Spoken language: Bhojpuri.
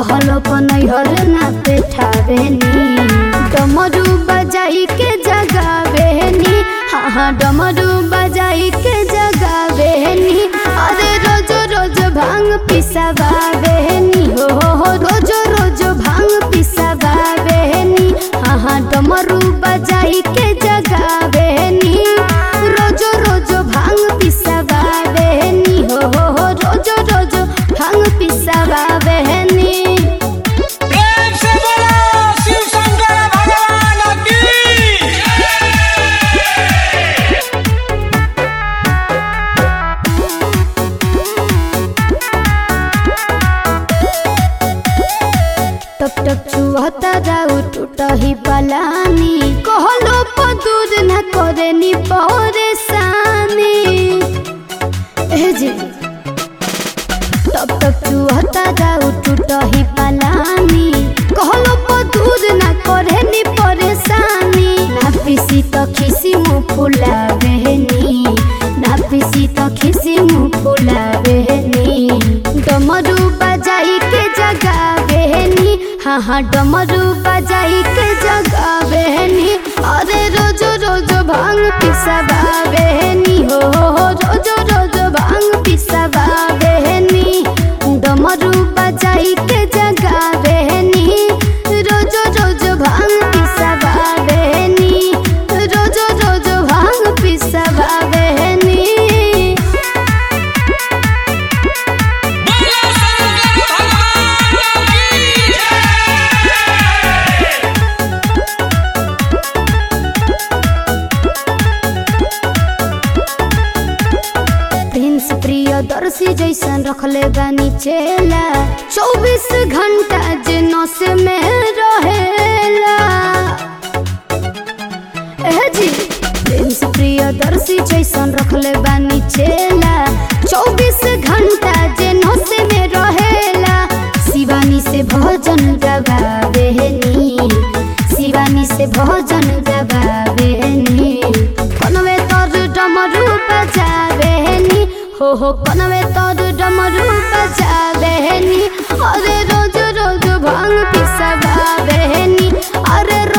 कहलो पनैहर ना पेठावेनी डमरू बजाई के जगावेनी हाँ हाँ डमरू बजाई के जगावेनी अरे रोज रोज भांग पिसवावेनी हो हो हो रोज रोज भांग पिसवावेनी हाँ हाँ डमरू बजाई के जगावेनी रोज रोज भांग पिसवावेनी हो हो हो रोज रोज भांग पिसवावेनी प्रेम से बोलो शिव शंकर भगवान की टप टप चुहता राउ टूटही पलानी कहलो पदूर न करे नी परेशानी ए जी टप टप चुहता राउ टूटही पलानी कहलो पदूर न करे नी परेशानी ना पिसी तो खिसी मुँह फुला बहनी ना पिसी तो खिसी मुँह फुला बहनी डमरू बजाई के जगा बहनी हाँ हाँ डमरू बजाई के जगा बहनी अरे रोज रोज भांग पिसवा बहनी हो हो हो रोज रोज भांग पिसवा बहनी डमरू बजाई के जगा बहनी रोज रोज भांग पिसवा बहनी रोज रोज भांग पिसवा बहनी बोलो शंकर भगवान की प्रिंस प्रियदर्शी जैसन रखले बानी चेला चौबीस घंटा जे नस में रहेला ए जी प्रिंस प्रियदर्शी जैसन रखले बानी चेला चौबीस घंटा जे नस में रहेला शिवानी से भजन गवावेनी शिवानी से भजन गवावेनी कनवे तोर डमरू बजावेनी हो हो कनवे तोर डमरू बजावेनी अरे रोज रोज भांग पिसवावेनी अरे